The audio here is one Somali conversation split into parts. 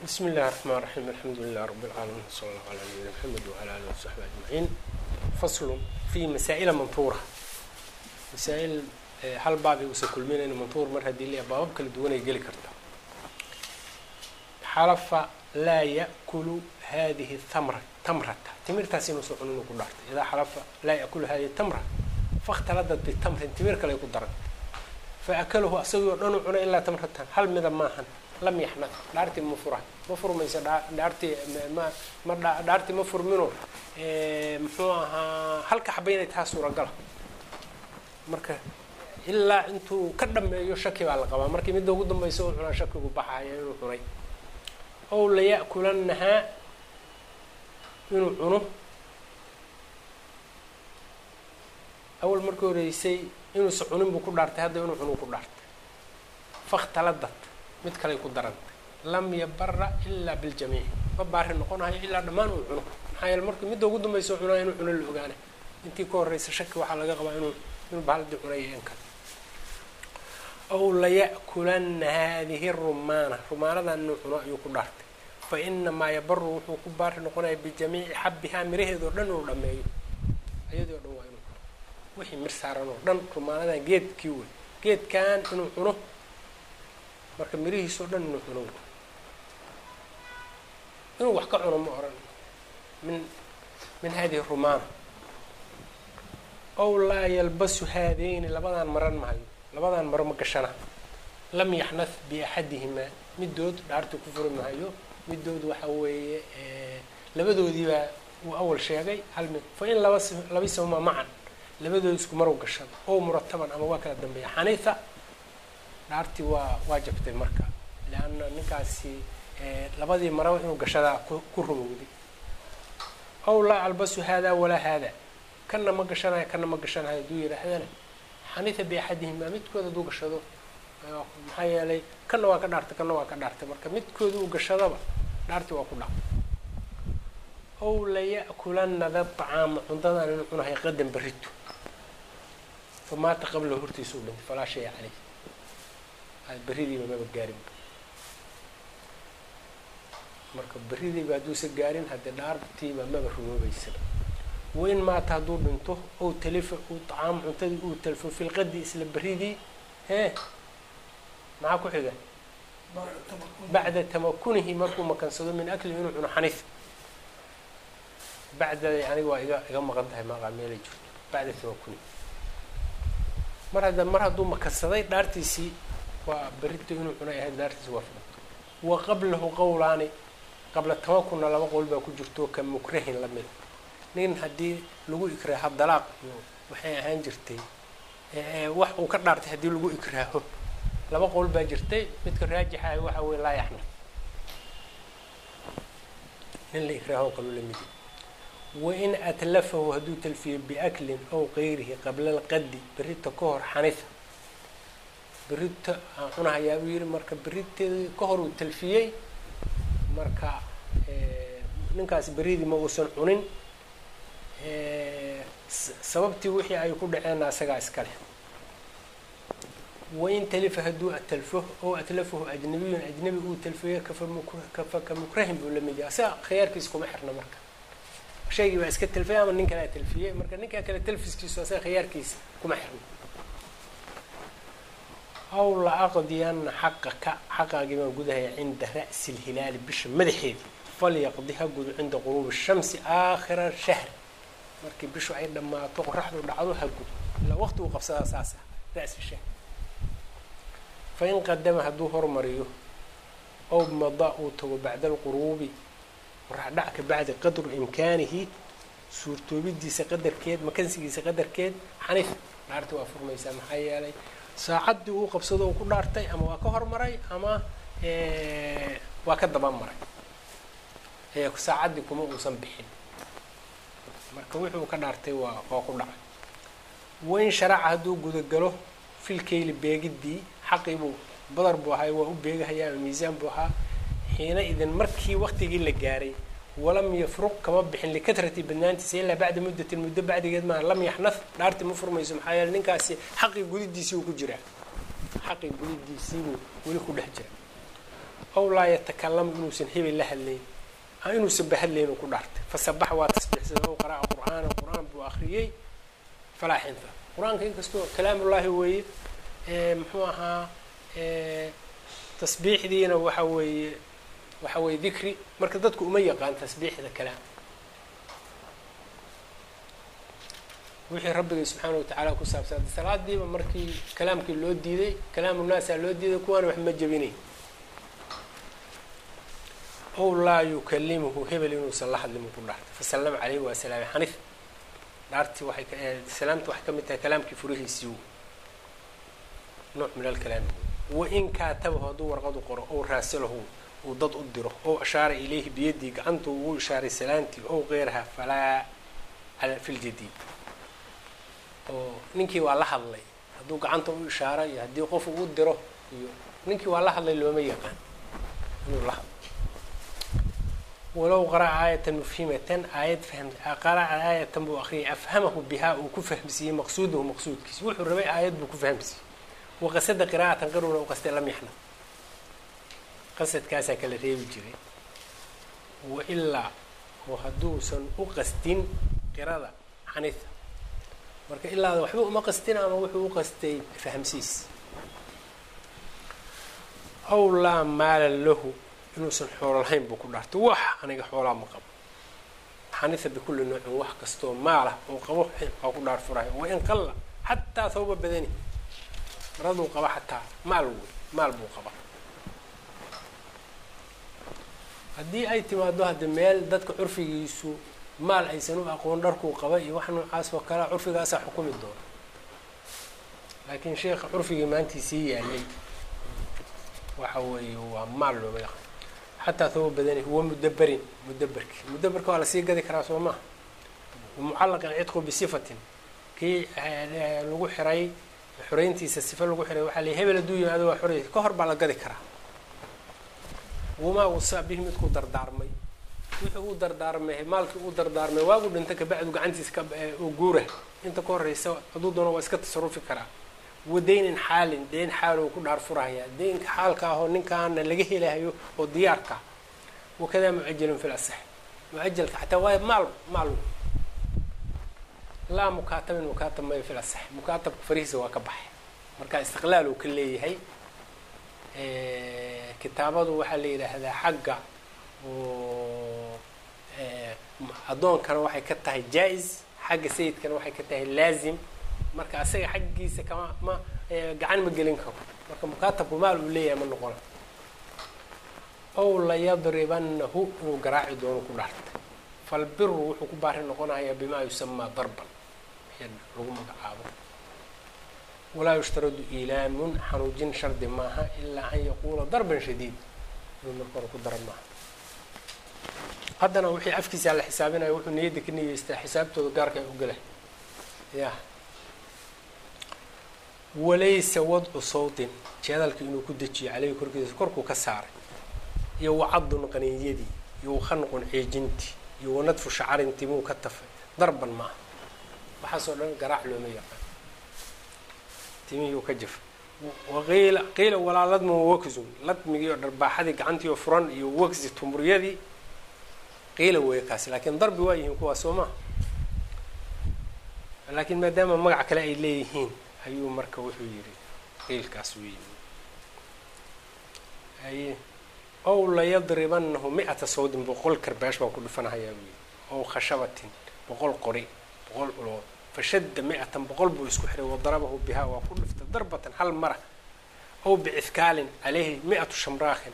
بسم الله الرحمن الرحيم الحمد لله رب العالمين صلى الله على نبينا محمد وعلى آله وصحبه أجمعين فصل في مسائل منطورة مسائل hal baabay usa kulminayn mantuur mar haddii la baabab kala duwanay geli karta xalafa laa yakulu hadihi tamra tamrata timirtaas inuusan cunin ku dhaartay idaa xalafa laa yakulu hadihi tamra fakhtaladad bitamrin timir kale ku daran faakalahu asagii oo dhan u cunay ilaa tamratan hal mida maahan lam yaxnad dhaartii ma fura ma furmayso dhaartii ma ma dhaartii ma furmino muxuu ahaa halka xaba inay taha suuragala marka ilaa intuu ka dhameeyo shaki baa la qabaa markii midda ugu dambaysa u cunaa shakigu baxaya inuu cunay ow laya'kulanahaa inuu cuno awal markii horeysay inuusa cunin buu ku dhaartay hadda inuu cunuu ku dhaartay fakhtaladad mid kaley ku darantay lam yabara ilaa biljamiic ma baari noqonayo ilaa dhammaan uu cuno maxaa yeele markii midda ugu dambaysa u cunaa inuu cuno la ogaanay intii ka horeysa shaki waxaa laga qabaa inuu inuu bahaldii cunaya in kale ow laya'kulana hadihi rumaana rumaanadan inuu cuno ayuu ku dhaartay fa inamaa yabaru wuxuu ku baari noqonaya bijamiici xabbihaa miraheedoo dhan inuu dhameeyo ayadii o dhan waa inuu cuno wixii mir saaran oo dhan rumaanadan geedkii wey geedkan inuu cuno marka mirihiisoo dhan inuu cuno inuu wax ka cuno ma oran min min hadihi rumaana ow laa yalbasu haadeyni labadaan maran mahayo labadaan maro ma gashana lam yaxnad biaxadihimaa midood dhaartii ku furi mahayo midood waxa weeye labadoodiibaa uu awal sheegay hal mid fa in laba labisahuma macan labadoodi isku marow gashada oo murataban ama waa kala dambeeya xaniifa dhaartii waa waa jabtay marka leanna ninkaasi labadii maraba inuu gashadaa ku rumowday ow laa albasu haadaa walaa haadaa kana ma gashanayo kana ma gashanayo hadduu yidhaahdana xaniifa biaxadihimaa midkood hadduu gashado maxaa yeelay kana waa ka dhaartay kana waa ka dhaartay marka midkooda uu gashadaba dhaartii waa ku dhac ow laya'kulana da طacaama cuntadan inuu cunahay qadan berito famaata qablahu hortiisa u dhintay falaa shaya caleyh beridiiba maba gaarinba marka beridiiba hadduusa gaarin haddii dhaartiiba maba rumoobeysaba wain maata hadduu dhinto ow talifa uu طacaam cuntadii uu talfo fi lqadi isla beridii hee maxaa ku xiga bacda tamakunihi markuu makansado min akli inuu cuno xaniif bacda aniga waa iga iga maqan tahay maqaa meelay jirto bacda tamakunihi mar hadda mar hadduu makansaday dhaartiisii waa berito inuu cunay ahayd dhaartiisi waa filanto wa qablahu qowlaani qabla tamakunna laba qowl baa ku jirto ka mukrahin lamida nin haddii lagu ikraaho dalaaq iyo waxay ahaan jirtay wax uu ka dhaartay haddii lagu ikraaho laba qowl baa jirtay midka raajixa waxa weye laa yaxna nin la ikraaho kaloo lamidi wain atlafahu hadduu talfiyo biaklin ow kayrihi qabla alqadi berita ka hor xanifa berita aan cunahayaa buu yihi marka beriteedii ka hor uu talfiyey marka ninkaas beridii ma uusan cunin sababtii wixii ay ku dhaceenna asagaa iska leh wain talifa hadduu atalfo oo atlafahu ajnabiyun ajnabi uu talfiyo kafa ka mukrahin buu lamid yahay asaga khiyaarkiisa kuma xirna marka shaygii baa iska talfiyay ama nin kalea talfiyey marka ninkaa kale talfiskiisu asaga khiyaarkiisa kuma xirna aw la aqdiyana xaqaka xaqaagii baan gudahaya cinda ra'si lhilaali bisha madaxeedii falyaqdi ha gudo cinda quruubi shamsi aakhira shahri markii bishu ay dhammaato qoraxdu dhacdo ha gudo ilaa waqti uu qabsadaa saasa ra'si shahr fa in qadama hadduu hormariyo ow mada uu tago bacda alquruubi qorax dhac ka bacdi qadru imkaanihi suurtoobidiisa qadarkeed makansigiisa qadarkeed xaniif dhaarti waa furmaysaa maxaa yeelay saacaddii uu qabsado uu ku dhaartay ama waa ka hormaray ama waa ka dabamaray saacaddii kuma uusan bixin marka wuxuu ka dhaartay waa waa ku dhacay wain sharaca hadduu gudagalo filkeyli beegidii xaqii buu badar buu ahay waa u beegahayaa ama miisaan buu ahaa xiina idin markii waktigii la gaaray walam yafruq kama bixin likatrati badnaantiisa ilaa bacda muddatin muddo bacdigeed maaha lam yaxnad dhaarti ma furmayso maxaa yeele ninkaasi xaqii gudidiisii uu ku jiraa xaqii gudidiisiibuu weli ku dhex jira ow laa yatakalamu inuusan hebel la hadlayn inuusan bahadlayn uu ku dhaartay fasabax waa tasbiixsada ow qara'a qur'aana qur-aan buu akriyey falaa xinta qur-aanka inkastoo kalaamullaahi weeye muxuu ahaa tasbiixdiina waxa weeye waxa weeye dikri marka dadku uma yaqaan tasbiixda kalaam wixii rabbigay subxaana watacaala ku saabsan salaadiiba markii kalaamkii loo diiday kalaamu naasaa loo diiday kuwaana wax ma jebinay ow laa yukalimuhu hebel inuusan la hadlin ku dhaartay fasallama caleyhi waa salaamay xanif dhaartii waxay salaamta waxay ka mid tahay kalaamkii furihiisii nooc min alkalaami wain kaatabahu hadduu warqadu qoro ow raasilahu uu dad u diro ow ashaara ilayhi biyadii gacantu ugu ishaaray salaantii ow keyraha falaa fi ljadiid oo ninkii waa la hadlay hadduu gacanta u ishaaro iyo haddii qof uu diro iyo ninkii waa la hadlay looma yaqaan inuu la hadlo walow qara'a aayatan mufhimatan aayad fahm qara'a aayatan buu akriyay afhamahu bihaa uu ku fahmsiiyey maqsuudahu maqsuudkiisa wuxuu rabay aayad buu ku fahmsiiyey waqasada qiraa'atan qaruna u qastay lam yaxnad qasadkaasaa kala reebi jiray wailaa oo hadduusan u qastin qirada xanitha marka ilaada waxba uma qastin ama wuxuu u qastay fahamsiis aw laa maala lahu inuusan xoolo lahayn buu ku dhaartay wax aniga xoolaa ma qabo xanitha bikulli noocin wax kastoo maalah oo qabo waa ku dhaar furahay wain qalla xataa thawba badani maraduu qaba xataa maal wey maal buu qaba haddii ay timaado hadda meel dadka curfigiisu maal aysan u aqoon dharkuu qaba iyo wax noocaas oo kalea curfigaasaa xukumi doona laakiin sheekha curfigii maantii sii yaalay waxa weeye waa maal looma yaqaan xataa thawba badani huwa mudaberin mudaberki mudaberka waa lasii gadi karaa soo maha mucallaqin cidqu bisifatin kii lagu xiray xoreyntiisa sifa lagu xiray waxaa lay hebel hadduu yimaado waa xorey ka hor baa la gadi karaa wamaa wasa bihi midkuu dardaarmay wixii uu dardaarmay maalkii uu dardaarmay waagu dhinta kabacdu gacantiisa ka oo guura inta ka horeysa hadduu doono waa iska tasarufi karaa wadaynin xaalin deyn xaal uu ku dhaar furahayaa deynka xaalka ahoo ninkaana laga helahayo oo diyaarka wakadaa mucajalun fi lasax mucajalka xataa waayo maal maal laa mukaatabin mukaatab mayo fil asax mukaatabka farihiisa waa ka baxay marka istiqlaal uu ka leeyahay kitaabadu waxaa la yidhaahdaa xagga oo addoonkana waxay ka tahay jaa-is xagga sayidkana waxay ka tahay laazim marka asaga xaggiisa kama ma gacan ma gelin karo marka mukaatabku maal uu leeyahay ma noqona ow layadribanahu inuu garaaci doono ku dhaartay falbiru wuxuu ku baari noqonayaa bimaa yusamaa darban lagu magacaabo walaa yushtaradu ilaamun xanuujin shardi maaha ilaa an yaquula darban shadiid inuu marka hore ku daran maaha haddana wixii afkiisa la xisaabinayo wuxuu niyadda ka niyeystaa xisaabtooda gaarka ay u gala ya walaysa wadcu sawtin jeedalka inuu ku dejiyo caleyhi korkiisa korkuu ka saaray iyo wacadun qaniinyadii iyo wakhanqun ceejintii iyo wanadfu shacarin timuu ka tafay darban maaha waxaasoo dhan garaac looma yaqaan timihii u ka jafay waqiila qiila walaa ladmun wakzun ladmigii oo dharbaaxadii gacantii oo furan iyo wagsi tumuryadii qiila weeye kaasi laakiin darbi waa yihiin kuwaas soo maha laakiin maadaama magac kale ay leeyihiin ayuu marka wuxuu yidhi qiilkaas wuu yimi aye ow layadribanahu mi-ata sawdin boqol karbaash baan ku dhufanahayaa buu yidhi ow khashabatin boqol qori boqol ulood fashadda mi-atan boqol buu isku xiray wadarabahu bihaa waa ku dhiftay darbatan hal mara ow bicifkaalin caleyhi mi-atu shamraakhin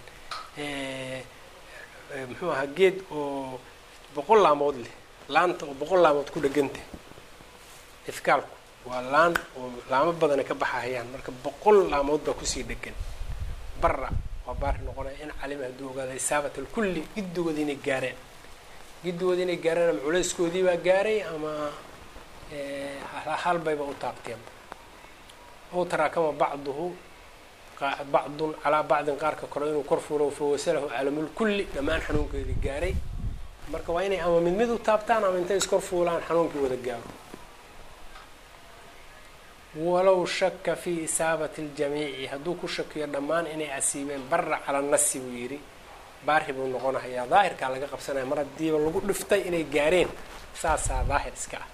muxuu ahaa geed oo boqol laamood leh laanta oo boqol laamood ku dhegantah ifkaalku waa laan oo laamo badana ka baxahayaan marka boqol laamood baa kusii dhegan bara waa baari noqonaya in calima hadduu ogaada isaabat alkulli giddigooda inay gaareen giddigooda inay gaareen ama culayskoodii baa gaaray ama halbayba u taabteen ow taraakama bacduhu bacdun calaa bacdin qaarka kore inuu kor fuulo fawasalahu calamulkulli dhammaan xanuunkeedii gaaray marka waa inay ama mid mid u taabtaan ama intay iskor fuulaan xanuunkii wada gaaro walow shaka fii isaabati اljamiici hadduu ku shakiyo dhammaan inay asiibeen bara cala nasi buu yidhi baari buu noqonahayaa daahirkaa laga qabsanaya mar haddiiba lagu dhiftay inay gaareen saasaa daahir iska ah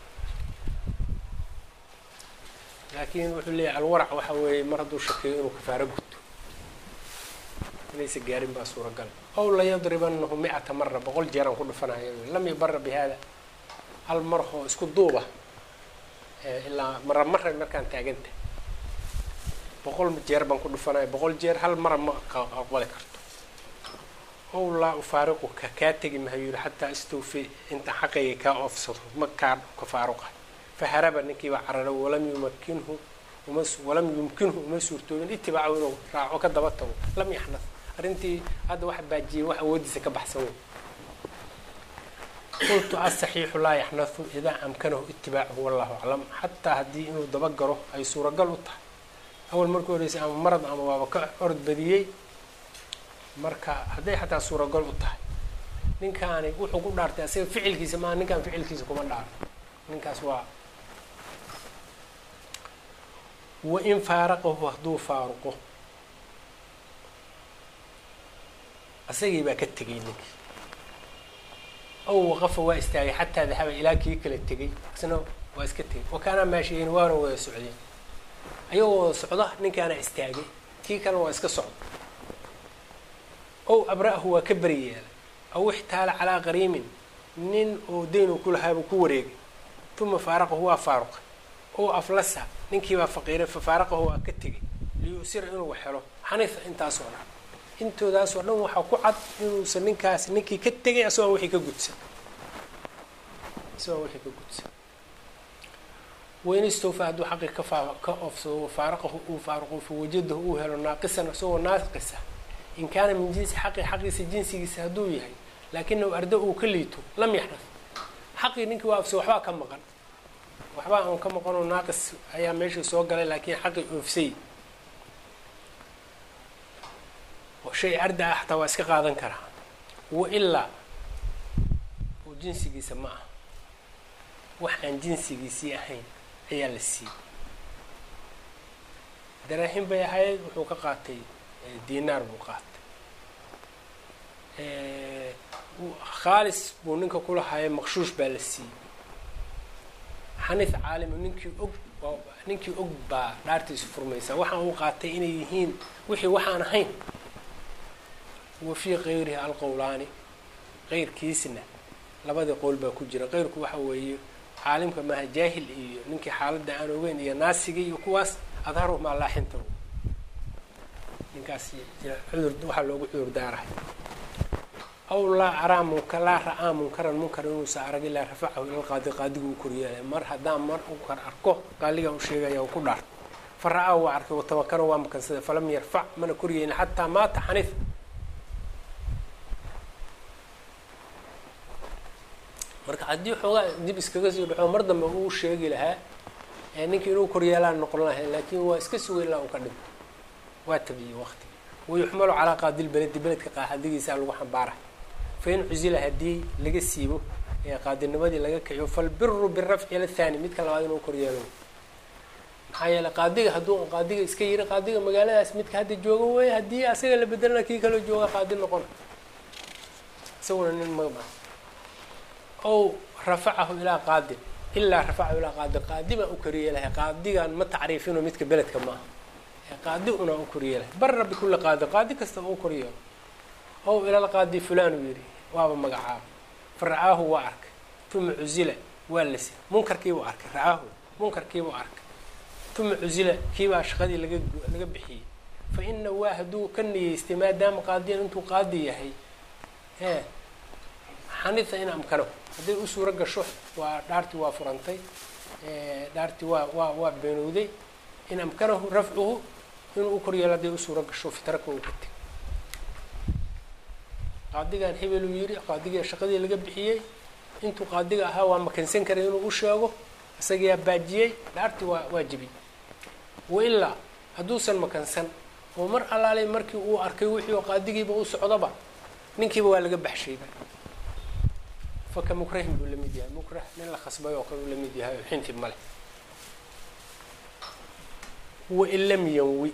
laakiin wuxuu leeyahy alwarac waxa weeye mar hadduu shakiyo inuu kafaaro gudto inaysa gaarin baa suuragal ow layadribanahu mi-ata mara boqol jeeraan ku dhufanaya lam yubara bi hada hal mar oo isku duuba ilaa mara mara markaan taaganta boqol jeer baan ku dhufanaya boqol jeer hal mara ma aqbali karto ow laa ufaariquka kaa tegi mahayu yihi xataa istawfi inta xaqayga kaa oofsado ma kaa kafaaruqa faharaba ninkiibaa carara walam yumakinhu uma walam yumkinhu uma suurtoobin itibaacu inuu raaco ka daba tago lam yaxnad arrintii hadda waxa baajiyey wax awoodiisa ka baxsan wey qultu asaxiixu laa yaxnathu idaa amkanahu itibaacuhu wallahu aclam xataa haddii inuu dabagalo ay suuragal u tahay awal markii horeysa ama marad ama waaba ka orod badiyey marka hadday xataa suuragal u tahay ninkaani wuxuu ku dhaartay asaga ficilkiisa maaha ninkaan ficilkiisa kuma dhaaro ninkaas waa wain faaraqahu hadduu faaruqo asagii baa ka tegay ninkii ow waqafa waa istaagay xataa dahaba ilaa kii kala tegay isna waa iska tegay wakaanaa maashiyeyn waana wada socdeen ayagoo wada socda ninkaana istaagay kii kalena waa iska socda ow abra-hu waa ka beri yeelay aw ixtaala calaa qariimin nin oo dayn uu ku lahaabuu ku wareegay uma faaraqahu waa faaruqay ow aflasa ninkiibaa faqiiray fa faaraqahu waa ka tegay liyusira inuu helo xanifa intaasoo dhan intoodaasoo dhan waxaa ku cad inuusan ninkaasi ninkii ka tegay asagoo wixii ka gudsan asagoo wixii ka gudsan waynistawfa hadduu xaqi ka faa ka oofsado wafaaraqahu uu faaruqo fawajadahu uu helo naaqisan isagoo naaqisa in kaana min jinsi xaqi xaqiisa jinsigiisa hadduu yahay laakinahu arda uu ka liito lam yaxnaf xaqii ninkii waa ofsay waxbaa ka maqan waxbaa aan ka maqanoo naaqis ayaa meeshii soo galay laakiin xaqii oofsay shay arda ah xataa waa iska qaadan karaa wa ilaa oo jinsigiisa ma ah wax aan jinsigiisii ahayn ayaa la siiyey daraahin bay ahayd wuxuu ka qaatay dinaar buu qaatay khaalis buu ninka kulahaayay maqshuush baa la siiyey xanif caalimo ninkii og ninkii og baa dhaartiisu furmaysaa waxaan uu qaatay inay yihiin wixii waxaan ahayn wa fii kayrihi alqowlaani qeyrkiisna labadii qowl baa ku jira qeyrku waxa weeye caalimka maaha jaahil iyo ninkii xaaladda aan ogeyn iyo naasigii iyo kuwaas adharu maa laaxinta ninkaas cudur waxaa loogu cudur daarahay aw laa araa munka laa ra-aa munkaran munkar inuusa arag ilaa rafacahu ila qaadi qaadigu u koryeelay mar haddaan mar unkar arko qaaligaa u sheegaya u ku dhaart fa ra-aa waa arkay watamakana waa makansada falam yarfac mana koryeelin xataa maata xanif marka haddii xoogaa dib iskaga sii dhaco mar dambe uu sheegi lahaa ninkii inuu koryeelaan noqon lahay laakiin waa iska sugeyn laha u ka dhinto waa tabiyey waqtigi wayuxmalu calaa qaadil beledi beledka qaadigiisa lagu xambaara fain cusila haddii laga siibo ee qaadinimadii laga kiciyo falbiru birafci ila thani midka labaad inuu koryeelo maxaa yeeley qaadiga hadduu qaadiga iska yiri qaadiga magaaladaas midka hadda jooga wey haddii asaga la bedelana kii kaloo jooga qaadi noqon isaguna nin maba ow rafacahu ilaa qaadin ilaa rafacahu ilaa qaadin qaadi baan u koryeelahay qaadigan ma tacriifino midka beledka maaha qaadi una u koryeelahay bara bikulli qaadin qaadi kastaba u koryeelo ow ilal qaadi fulaan uu yidhi waaba magacaaba fa ra-aahu waa arkay uma cusila waa lasi munkarkiibuu arkay ra-aahu munkarkiibuu arkay uma cusila kiibaa shaqadii laga laga bixiyey fa ina waa hadduu ka niyeystay maadaama qaadiyan intuu qaadi yahay ee xanita in amkanahu hadday u suuro gasho waa dhaartii waa furantay dhaartii waa waa waa beenowday in amkanahu rafcuhu inuu u koryeelo hadday u suuro gasho fitraka uu ka teg qaadigan hebeluu yidhi qaadigii shaqadii laga bixiyey intuu qaadiga ahaa waa makansan karay inuu u sheego isagiyaa baajiyey dhaartii waa waa jebiyey wailaa hadduusan makansan oo mar alaalay markii uu arkay wixii oo qaadigiiba u socdaba ninkiiba waa laga baxshayba faka mukrahin buu la mid yahay mukrah nin la khasbay oo kale uu la mid yahay oo xinti male wain lam yanwi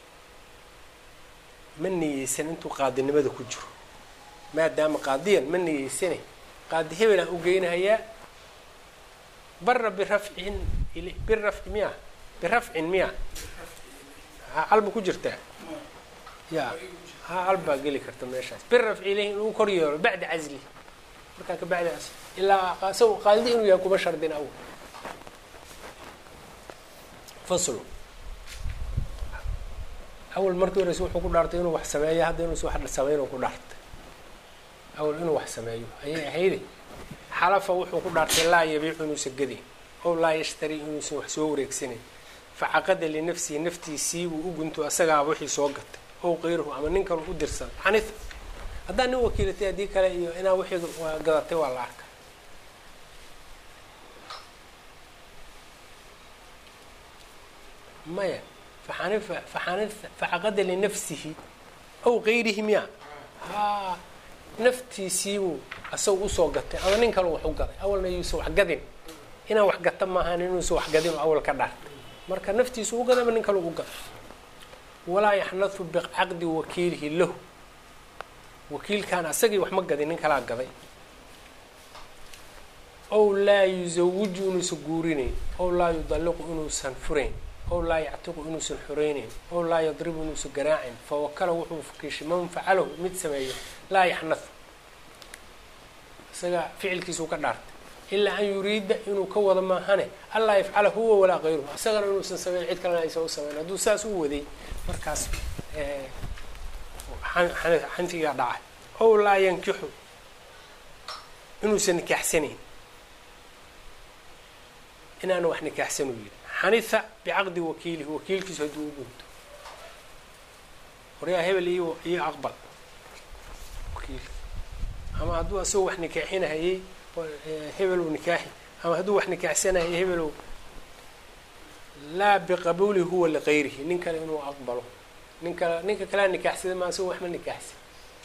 ma niyeysan intuu qaadinimada ku jiro maadaama qaadiyan ma niyeysane qaadi hebelaan u geynahayaa bara birafcin birafci miya birafcin miya ha alba ku jirtaa ya ha albaa geli karta meeshaas birafci ilayhi inuu kor yeelo bacda casli markaa ka bacdi casli ilaa isago qaadi inuu yahay kuma shardin awal faslu awal markii horeyse wuxuu ku dhaartay inuu wax sameeyo hadda inuusa wax sameyn ku dhaartay awal inuu wax sameeyo ayay ahayde xalafa wuxuu ku dhaartay laa yabiicu inuusan gadayn ow laa yashtari inuusan wax soo wareegsanayn facaqada linafsihi naftiisii uu u gunto asagaaba wixii soo gatay ow kayruhu ama nin kale u dirsan xanif haddaa nin wakiilatay haddii kale iyo inaa wixii gadatay waa la arka maya faxanifa faxani facaqada linafsihi ow kayrihi miya haa naftiisiibuu asaga usoo gatay ama nin kale wax u gaday awalna yuusan wax gadin inaan wax gata maahan inuusan wax gadin oo awal ka dhaartay marka naftiisu u gaday ama nin kale u gaday walaa yaxnathu bicaqdi wakiilihi lahu wakiilkaan asagii wax ma gadin nin kalaa gaday ow laa yuzawiju inuusan guurinayn ow laa yudalliqu inuusan furayn ow laa yactiqu inuusan xoreynayn ow laa yadribu inuusan garaacin fawakala wuxuu fakiishay man facalahu mid sameeyo laa yaxnathu isaga ficilkiisuu ka dhaartay ilaa an yuriida inuu ka wado maahane anlaa yafcala huwa walaa kayruhu isagana inuusan sameyn cid kalena aysan u sameyn hadduu saas u waday markaas xanfigaa dhacay ow laa yankixu inuusan nikaaxsanayn inaanu wax nikaaxsan u yidhi xaniha bicaqdi wakiilihi wakiilkiisu hadduu u gunto waryaa hebel iyo iyo aqbal wakiilka ama hadduu asagoo wax nikaaxinahayey hebelow nikaaxi ama hadduu wax nikaaxsanahayay hebelow laa biqabuuli huwa likayrihi nin kale inuu aqbalo nin kale ninka kalea nikaaxsada ma asagoo wax ma nikaaxsan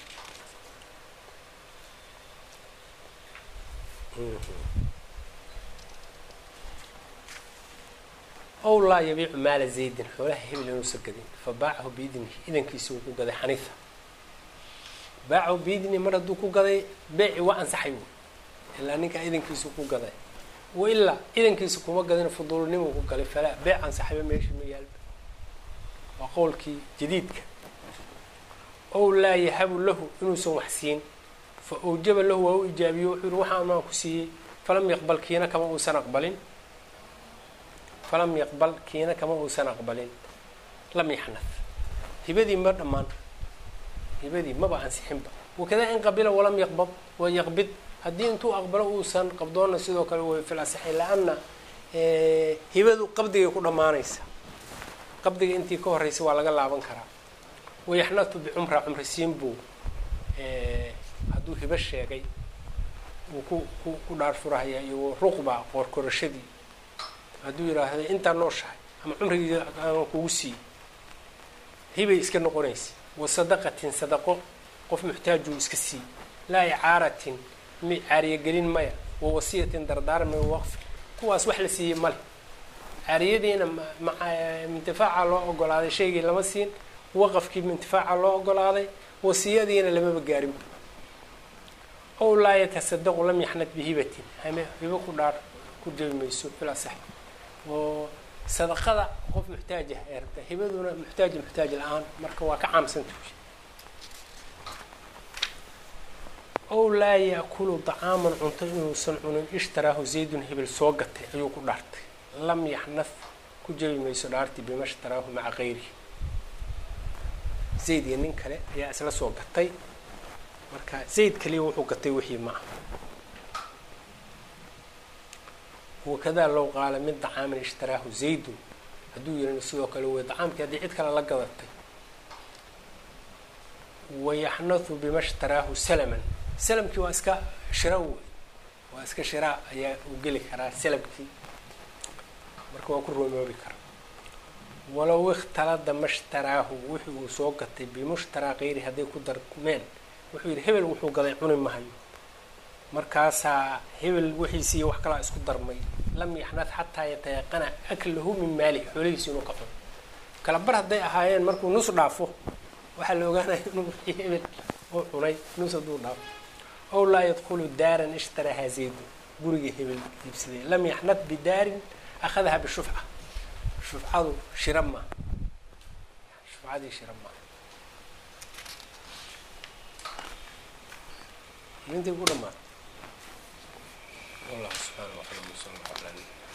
ow laa yabiicu maala zaydin xoolaha hebel inuusan gadin fa baacahu biidnihi idankiisi uu ku gaday xaniifa baacahu biidnihi mar hadduu ku gaday beeci waa ansaxay wy ilaa ninkaa idankiisu ku gaday wa ilaa idankiisa kuma gadin fuduulnimuu ku galay falaa beec ansaxayba meesha ma yaalba waa qowlkii jadiidka ow laa yahabu lahu inuusan wax siin fa awjaba lahu waa u ijaabiyo wuxuu yihi waxaan maan ku siiyey falam yaqbal kiina kama uusan aqbalin falam yaqbal kiina kama uusan aqbalin lam yaxnaf hibadii ma dhammaan hibadii maba ansixinba wakadaa in qabila walam yaqbad wa yaqbid haddii intuu aqbalo uusan qabdoonna sidoo kale way fil asixi la-anna hibadu qabdigay ku dhammaanaysa qabdiga intii ka horreysa waa laga laaban karaa wayaxnatu bicumra cumrisiin buu hadduu hibo sheegay uu ku ku ku dhaar furahaya iyo ruqba qoorkorashadii hadduu yidhaahda intaa nooshahay ama cumrigii aan kugu siiyey hibay iska noqonaysa wa sadaqatin sadaqo qof muxtaajuu iska siiy laa icaaratin mi caariyagelin maya wa wasiyatin dardaarmay waqfi kuwaas wax la siiyey male caariyadiina mintifaaca loo ogolaaday shaygii lama siin waqafkii mintifaaca loo ogolaaday wasiyadiina lamaba gaarinba ow laa yatasadaqu lam yaxnad bihibatin hame hibo ku dhaar ku jabi mayso ilaa sax oo sadaqada qof muxtaajah ee rabta hibaduna muxtaaj muxtaaj la-aan marka waa ka caamsanta ow laa yaakulu dacaaman cunto inuusan cunin ishtaraahu zaydun hebel soo gatay ayuu ku dhaartay lam yaxnad ku jabi mayso dhaartii bima shtaraahu maca kayrihi zayd iyo nin kale ayaa isla soo gatay marka zayd kaliya wuxuu gatay wixii ma ah wakadaa low qaala min dacaamin ishtaraahu zaydun hadduu yihi sidoo kale wey dacaamkii haddii cid kale la gadatay wayaxnathu bima shtaraahu salaman salamkii waa iska shira wey waa iska shiraa ayaa uu geli karaa salamkii marka waa ku roomoobi karaa walow ikhtalada mashtaraahu wixii uu soo gatay bimushtaraa kayri hadday ku darmeen wuxuu yidhi hebel wuxuu gaday cuni mahayo markaasaa hebel wixiisiiyo wax kalaa isku darmay lam yaxnad xataa yatayaqana aklahu min maalihi xoolihiisi inuu ka cuno kala bar hadday ahaayeen markuu nus dhaafo waxaa la ogaanaya inuu wixii hebel uu cunay nus hadduu dhaafo ow laa yadkhulu daaran ishtarahaa zaydu guriga hebel iibsaday lam yaxnad bidaarin akhadaha bishufca shufcadu shira maa shufcadii shira maa intay ku dhamaatay wallahu subxaana wa taala sala allahu ala nabi